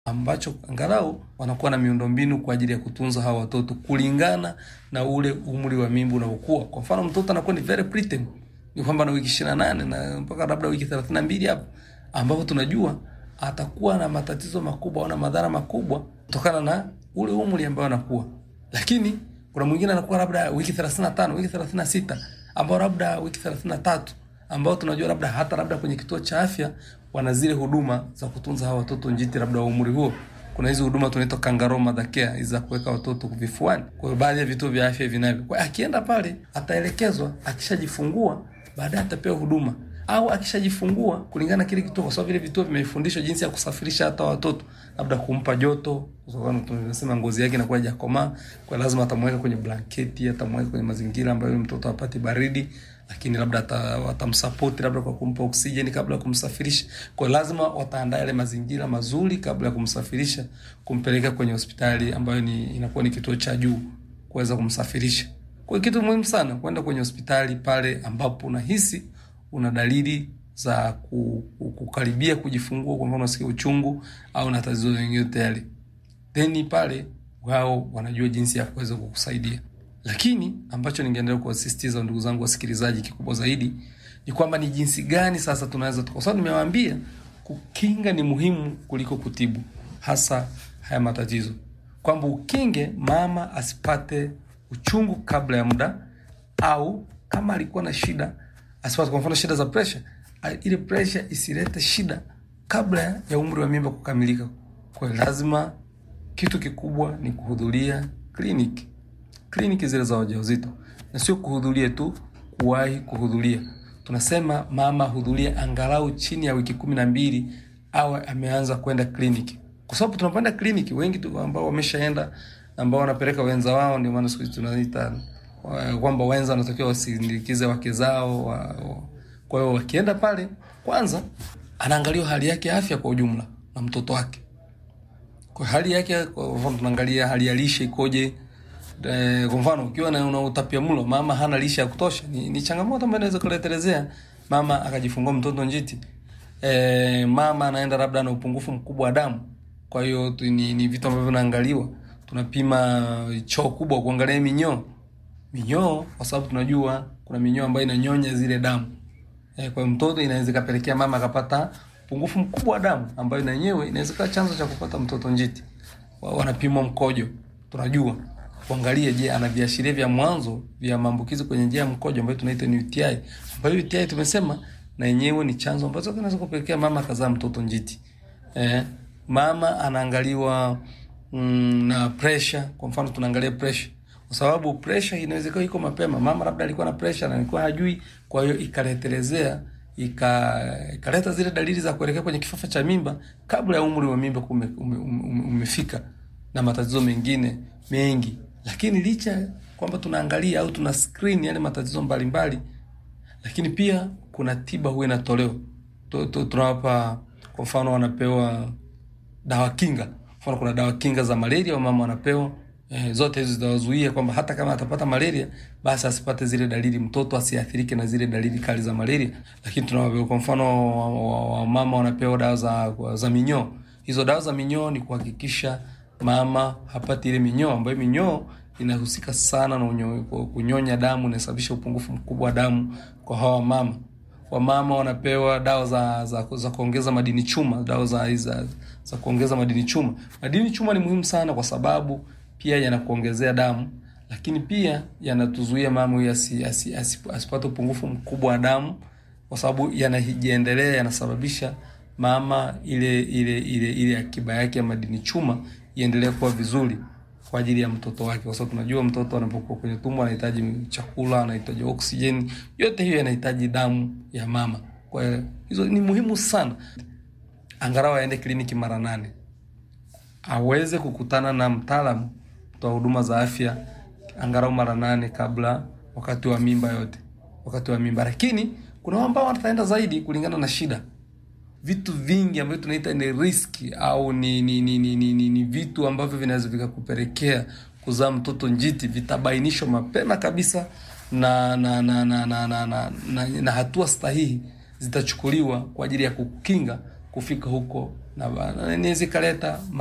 ambacho angalau wanakuwa na miundombinu kwa ajili ya kutunza hawa watoto kulingana na ule umri wa mimba unaokuwa. Kwa mfano mtoto anakuwa ni very preterm, ni kwamba na wiki ishirini na nane na mpaka labda wiki thelathini na mbili hapo, ambapo tunajua atakuwa na matatizo makubwa au na madhara makubwa kutokana na ule umri ambao anakuwa. Lakini kuna mwingine anakuwa labda wiki thelathini na tano wiki thelathini na sita ambao labda wiki thelathini na tatu ambao tunajua labda hata labda kwenye kituo cha afya wana zile huduma za kutunza hawa watoto njiti labda wa umri huo. Kuna hizi huduma tunaitwa kangaroo mother care hizi za kuweka watoto vifuani. Kwa hiyo baadhi ya vituo vya afya vinavyo. Kwa hiyo akienda pale ataelekezwa, akishajifungua baadaye atapewa huduma au akishajifungua kulingana na kile kituo, kwa sababu vile vituo vimefundishwa jinsi ya kusafirisha hata watoto, labda kumpa joto, kwa sababu tunasema ngozi yake inakuwa haijakomaa, kwa lazima atamweka kwenye blanketi, atamweka kwenye mazingira ambayo mtoto apati baridi, lakini labda watamsapoti labda kwa kumpa oksijeni kabla ya kumsafirisha. Kwa lazima wataandaa yale mazingira mazuri kabla ya kumsafirisha, kumpeleka kwenye hospitali ambayo ni inakuwa ni kituo cha juu kuweza kumsafirisha. Kwa kitu muhimu sana kwenda kwenye hospitali pale ambapo unahisi una dalili za kukaribia kujifungua, kwa mfano unasikia uchungu au na tatizo lingine tayari, then pale wao wanajua jinsi ya kuweza kukusaidia. Lakini ambacho ningeendelea kuwasisitiza ndugu zangu wasikilizaji, kikubwa zaidi ni kwamba ni jinsi gani sasa tunaweza, kwa sababu nimewaambia kukinga ni muhimu kuliko kutibu, hasa haya matatizo, kwamba ukinge mama asipate uchungu kabla ya muda, au kama alikuwa na shida asipate kwa mfano shida za presha, ile presha isilete shida kabla ya umri wa mimba kukamilika. Kwa hiyo lazima, kitu kikubwa ni kuhudhuria kliniki, kliniki zile za ujauzito, na sio kuhudhuria tu, kuwahi kuhudhuria. Tunasema mama hudhuria angalau chini ya wiki kumi na mbili awe ameanza kwenda kliniki, kwa sababu tunapoenda kliniki wengi tu ambao wameshaenda, ambao wanapeleka wenza wao, ndio maana siku hizi tunaita kwamba wenza wanatakiwa wasindikize wake zao wa, wa. Kwa hiyo wakienda pale, kwanza anaangaliwa hali yake ya afya kwa ujumla na mtoto wake, kwa hali yake. Kwa mfano tunaangalia hali ya lishe ikoje. E, kwa mfano ukiwa na una utapiamlo, mama hana lishe ya kutosha, ni, ni changamoto ambayo inaweza kuletelezea mama akajifungua mtoto njiti. E, mama anaenda labda na upungufu mkubwa wa damu, kwa hiyo ni, ni vitu ambavyo vinaangaliwa. Tunapima choo kubwa kuangalia minyoo minyoo kwa sababu tunajua kuna minyoo ambayo inanyonya zile damu e, kwa mtoto inaweza kapelekea mama akapata upungufu mkubwa wa damu ambayo na yenyewe inaweza kuwa chanzo cha kupata mtoto njiti. Wanapimwa mkojo, tunajua kuangalia, je, ana viashiria vya mwanzo vya maambukizi kwenye njia ya mkojo ambayo tunaita ni UTI, ambayo UTI tumesema na yenyewe ni chanzo ambacho kinaweza kupelekea mama akazaa mtoto njiti. E, mama anaangaliwa mm, na pressure. Kwa mfano tunaangalia pressure kwa sababu pressure inaweza kuwa iko mapema. Mama labda alikuwa na pressure na alikuwa hajui, kwa hiyo ikaletelezea ikaleta zile dalili za kuelekea kwenye kifafa cha mimba kabla ya umri wa mimba kume, ume, ume, umefika na matatizo mengine mengi. Lakini licha kwamba tunaangalia au tuna screen yale matatizo mbalimbali, lakini pia kuna tiba huwa inatolewa. Tunawapa kwa mfano, wanapewa dawa kinga. Mfano kuna dawa kinga za malaria, wamama wanapewa Eh, zote hizo zitawazuia kwamba hata kama atapata malaria basi asipate zile dalili, mtoto asiathirike na zile dalili kali za malaria. Lakini tunawapewa kwa mfano wamama wanapewa dawa za, za minyoo. Hizo dawa za minyoo ni kuhakikisha mama hapati ile minyoo, ambayo minyoo inahusika sana na unyo, kunyonya damu, inasababisha upungufu mkubwa wa damu kwa hawa mama. Wamama wanapewa dawa za, za, za kuongeza madini chuma, dawa za, za, za kuongeza madini chuma. Madini chuma ni muhimu sana kwa sababu pia yanakuongezea damu, lakini pia yanatuzuia mama huyu asi, asi, asi, asipate upungufu mkubwa wa damu, kwa sababu yanajiendelea, yanasababisha mama ile ile ile ile akiba yake ya madini chuma iendelee kuwa vizuri kwa ajili ya mtoto wake, kwa sababu tunajua mtoto anapokuwa kwenye tumbo anahitaji chakula, anahitaji oksijeni, yote hiyo yanahitaji damu ya mama. Kwa hiyo hizo ni muhimu sana, angalau aende kliniki mara nane aweze kukutana na mtaalamu wa huduma za afya angalau mara nane kabla wakati wa mimba yote, wakati wa mimba. Lakini kuna ambao wataenda zaidi kulingana na shida, vitu vingi ambavyo tunaita ni riski au ni ni, ni, ni, ni, ni, ni vitu ambavyo vinaweza vikakupelekea kuzaa mtoto njiti vitabainishwa mapema kabisa na na na na, na, na, na, na, na hatua sahihi zitachukuliwa kwa ajili ya kukinga kufika huko na ba- na inaweza ikaleta